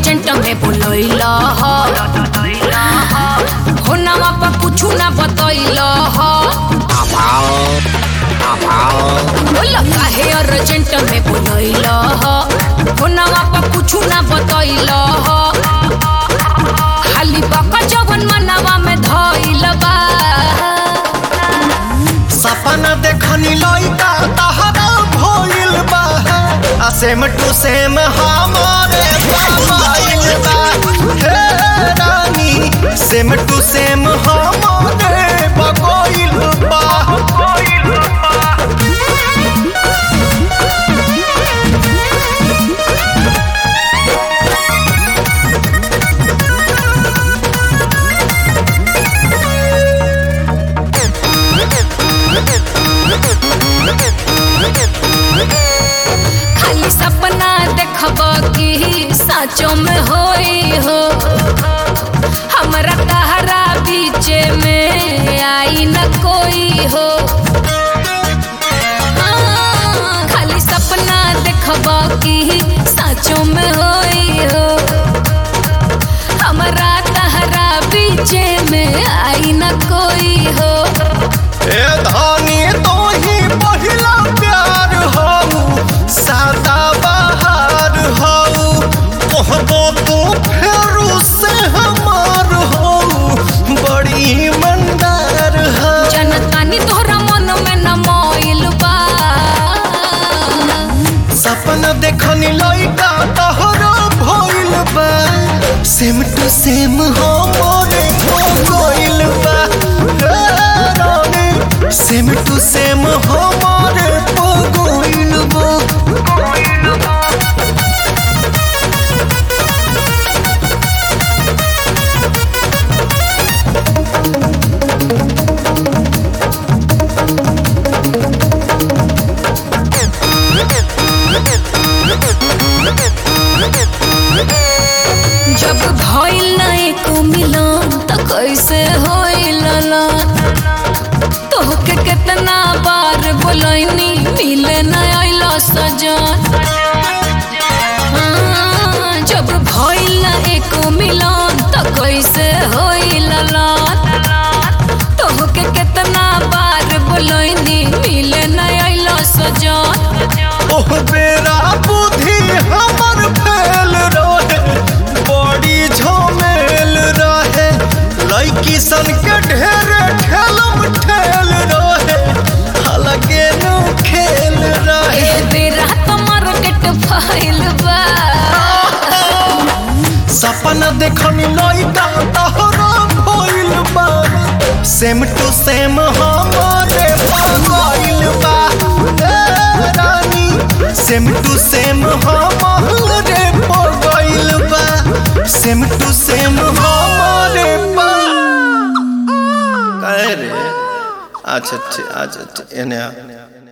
urgent में बोलैल हो नवा पर कुछ ना बतैल बोल काहे अर्जेंट में बोलैल हो नवा पर कुछ ना बतैल खाली बका जवन मनवा में धैल बा सपना देखनी लइका तहरा भइल बा आ सेम टू सेम हमारे मोबाइल बा हे रानी सेम टू सेम हमारे बगोइल बा खाली सपना देखब कि साँचो में होई हो हमरा तहरा बीच में आई न कोई हो हाँ, खाली सपना देखब कि साँचो में होई हो हमरा तहरा बीच में आई न कोई हो ए धानी तो ही पहिला प्यार हऊ सादा बहार हऊ कहबो तू फेरू से हमार हऊ बड़ी मंदार हऊ जनतानी तोहरा मन में न मोइल बा सपना देखनी लइका तहरा भइल बा सेम टू सेम हमरे हो गइल बा हे रानी, सेम टू सेम हमारे हो गइल बा जब भइल ना एको मिलन त कैसे होइल ना तोहके कितना बार बोलैनी मिले न आइल सजन हाँ, जब भइल ना एको मिलन त कैसे होइल ना तोहके कितना बार बोलैनी मिले न आइल सजन ओह बेरा बुद्धि हमर फेल रहे बड़ी झमेल रहे लड़की सन के ढेर ठेलम ठेल रहे अलगे नु खेल रहे ए बेरा तो मार्केट फैल बा सपना देखनी लइका तहरा भइल बा सेम टू सेम हमारे गइल बा ए रानी सेम टू सेम हमारे गइल बा सेम टू सेम हमारे पा कहे रे अच्छा अच्छा अच्छा एने आ